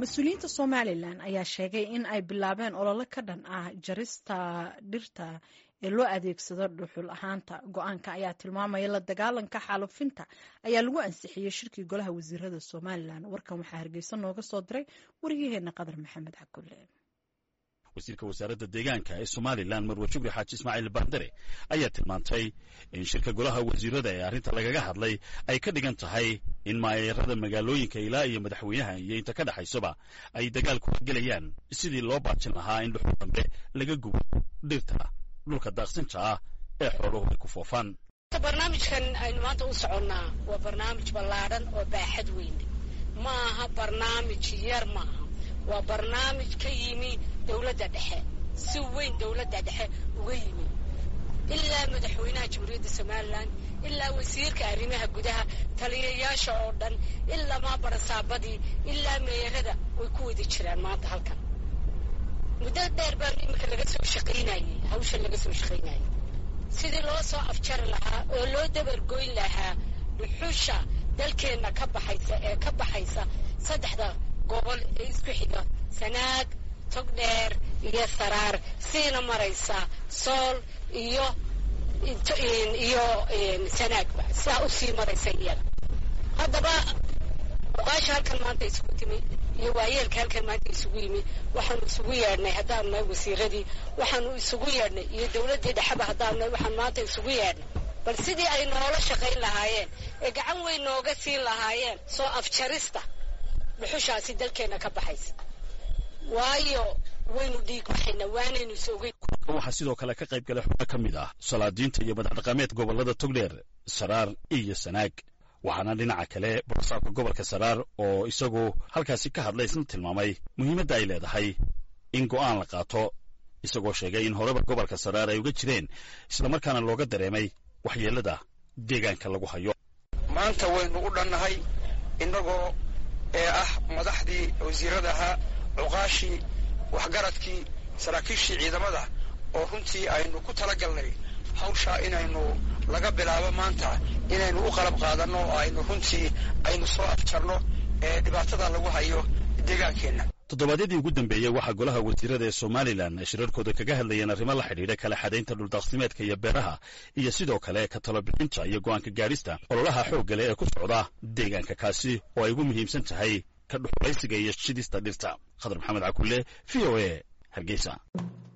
mas-uuliyiinta somalilan ayaa sheegay in ay bilaabeen olole ka dhan ah jarista dhirta ee loo adeegsado dhuxul ahaanta go-aanka ayaa tilmaamaya la dagaalanka xaalufinta ayaa lagu ansixiyey shirkii golaha wasiirada somalilan warkan waxaa hargeysa nooga soo diray waryaheena qadar maxamed cakulle wasiirka wasaaradda deegaanka ee somalilan marwe jubri xaaji ismaaciil bandare ayaa tilmaantay in shirka golaha wasiirada ee arrinta lagaga hadlay ay ka dhigan tahay in maayeerada magaalooyinka ilaa iyo madaxweynaha iyo inta ka dhexaysaba ay dagaal kula gelayaan sidii loo baajin lahaa in dhuxul dambe laga gubo dhirta dhulka daaqsinta ah ee xooluhu ay ku foofaan barnaamijkan aynu maanta u soconnaa waa barnaamij ballaadhan oo baaxad weyne ma aha barnaamij yar maaha waa barnaamij ka yimi dowladda dhexe si weyn dowladda dhexe uga yimi ilaa madaxweynaha jamhuuriyadda somalilan ilaa wasiirka arrimaha gudaha taliyayaasha oo dhan ilaa maabarasaabadii ilaa meerada way ku wada jiraan maanta halkan muddo dheer baan iminka laga soo shaqaynayey hawshan laga soo shaqaynayay sidii loo soo afjari lahaa oo loo dabargoyn lahaa dhuxusha dalkeenna ka baxaysa ee ka baxaysa saddexda gobol ee isku xiga sanaag togdheer iyo saraar siina maraysa sool iyo iyo sanaagba sidaa usii maraysa iyaga haddaba oqaasha halkan maanta isugu timi iyo waayeelka halkan maanta isugu yimi waxaanu isugu yeedhnay haddaanu nahay wasiiradii waxaanu isugu yeedhnay iyo dowladdii dhexeba haddaanu nahay waxaanu maanta isugu yeedhnay bal sidii ay noola shaqayn lahaayeen ee gacan weyn nooga siin lahaayeen soo afjarista dhuxushaasi dalkeenna ka baxaysa waayo waynu dhiig baxayna waanaynu isogay waxaa sidoo kale ka qayb galay xubno ka mid ah salaadiinta iyo madax dhaqameed gobollada togdheer saraar iyo sanaag waxaana dhinaca kale borosaabka gobolka saraar oo isagu halkaasi ka hadlay isna tilmaamay muhiimadda ay leedahay in go'aan la qaato isagoo sheegay in horeba gobolka saraar ay uga jireen islamarkaana looga dareemay waxyeellada deegaanka lagu hayo maanta waynu u dhannahay innagoo ee ah madaxdii wasiirada ahaa cuqaashii waxgaradkii saraakiishii ciidamada oo runtii aynu ku tala galnay hawshaa inaynu laga bilaabo maanta inaynu u qalab qaadanno oo aynu runtii aynu soo afjarno ee dhibaatada lagu hayo deegaankeenna toddobaadyadii ugu dambeeyey waxaa golaha wasiirada ee somalilan ay shirarkooda kaga hadlayeen arrimo la xidhiidha kala xadaynta dhuldaaqsimeedka iyo beeraha iyo sidoo kale ka talobixinta iyo go'aanka gaadhista ololaha xoogga leh ee ku socda deegaanka kaasi oo ay ugu muhiimsan tahay ka dhuxulaysiga iyo shidista dhirta khadar maxamed cakulle v o a hargeysa